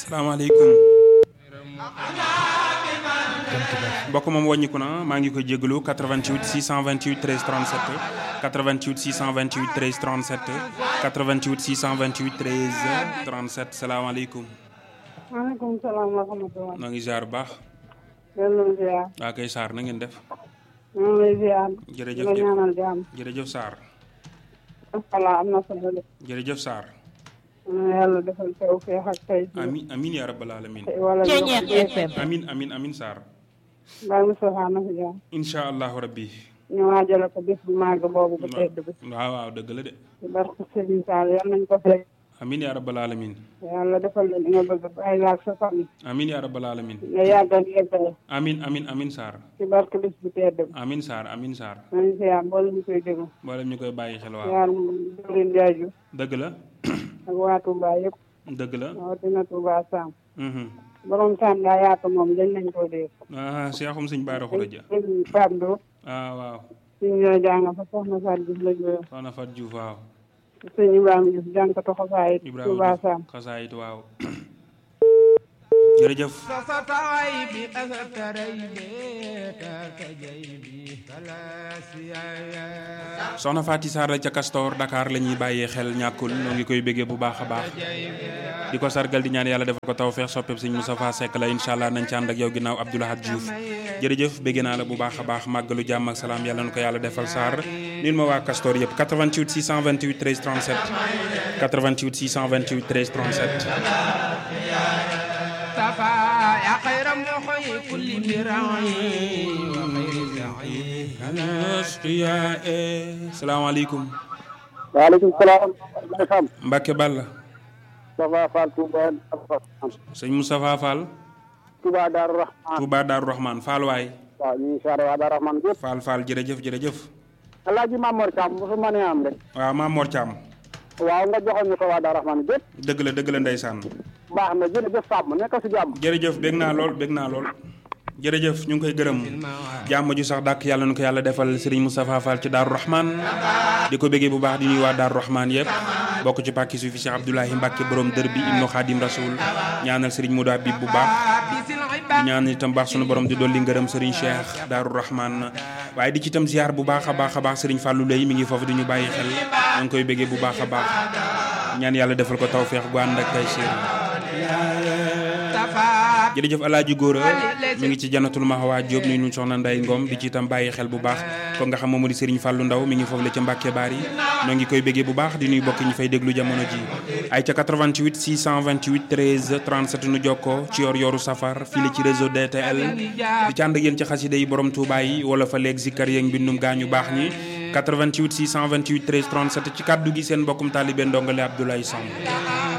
salaamaaleykum mbokk moom wàññiku na maa ngi koy jégalu 88 628 13 37 88 628 13 37 88 628 13 37 salaamaaleykum. maaleykum salaam wa rahmatulah. noo ngi ziar bu baax. delloo ziar. waa kay Sarr na ngeen def. maa ngi lay ziar. jërëjëf la ñaanal jàmm. jërëjëf Sarr. voilà am na solo de. jërëjëf Sarr. na yàlla defal tawfeex ak tey. amin amin yaa rabbal alamin wala Ceeñeex FM. amin amin amin Sarr. Baye Moustapha na fi jaar. incha allahu rabbi. ñu waajale ko bis bu màgg boobu bu tedd bi. waaw waaw dëgg la de. ci barke Serigne Sall yal nañ ko fekk. amin yaa rabbal alamin yàlla defal leen li nga bëgg bàyyi la ak sa famille. amin yaa rabbal alamin nga yàggal yeggale. amin amin amin Sarr. ci barke bis bu tedd bi. amin Sarr amin Sarr. maa ngi ziar mboolem ñu koy déglu. mboolem ñu koy bàyyi xel waaw. ziar Dóorin Jaaju dëgg la. ak waa Touba yëpp. dëgg la. rawatina Touba Sam. mhm. borom Sam daa yaatu moom dañ nañ koo dégg. ah seexum sëñ Baara Xuraja. Pape Ndo. ah waaw. suñu ñoo jàng fa soxna Fatou Diouf la jógee. soxna Fat Diouf waaw. sëñ Ibrahima Diouf jànkatu xasaayit Touba Ibrahima Sam. Diouf xasaayit waaw. jërëjëf. soxna Faty Sarr la ca Castor Dakar la ñuy bàyyee xel ñàkkul ñoo ngi koy béggee bu baax a baax di ko sargal di ñaan yàlla defal ko tawfeex soppeeb sëñ Moustapha Seck la incha allah nañ ci ànd ak yow ginnaaw Abdoulahad Diouf jërëjëf bégg naa la bu baax a baax màggalu jàmm ak salaam yàlla na ko yàlla defal Sarr nil ma waa Castor yëpp 88 628 13 37 88 628 13 37 salaamaaleykum waaleykum salaam. Baye Sam. Mbacke Balla Moustapha Fall Touba. sëñ Moustapha Fall Touba Darou Rahman. Touba Darou Rahman Fall waay waaw ñu ngi siyaare waa Darou Rahman gépp. Fall Fall jërëjëf jërëjëf Alaaji Mamor Thiam bu fi mënee am rek. waaw Maam Mor Thiam waaw nga joxoon ñu ko waa Darou Rahman gépp. dëgg la dëgg la ndeysaan baax na jërëjëf Samb nekk si jàmm. jërëjëf bég naa lool bég naa lool jërëjëf ñu ngi koy gërëm jàmm ju sax dàkk yàlla nu ko yàlla defal Serigne Moustapha Fall ci Darou Rahman di ko béggee bu baax di nuyu waa Darou Rahman yëpp bokk ci pàkki suufi Cheikh Abdoulahi Mbacke borom dër bi Ibnu Khadim Rasoul ñaanal Serigne Modou Habib bu baax di ñaan itam baax sunu borom di dolli ngërëm Serigne Cheikh Darou Rahman waaye di ci itam ziar bu baax a baax a baax Serigne Fallou Lay mi ngi foofu di ñu bàyyi xel ñu ngi koy béggee bu baax a baax ñaan yàlla defal ko tawféex gu ànd ak tay jërëjëf alaaji góora mi ngi ci janatul mahwa Jóob nuyu ñu soxna nday ngom di ci itam bàyyi xel bu baax ko nga xam moom moo di Serigne Fallou Ndaw mi ngi foofu la ca Mbàkke Baar yi noo ngi koy béggee bu baax di nuy bokk ñu fay déglu jamono ji ay ca 88 628 13 37 nu jokkoo ci yor yoru safar fii la ci réseau DTL di ci ànd ak yéen ci xasida yi borom Touba yi wala fa léeg zikkar yeeg mbindum gaañu baax ñi 88 628 13 37 ci kàddu gi seen mbokkum taalibe ndongale Abdoulaye Samb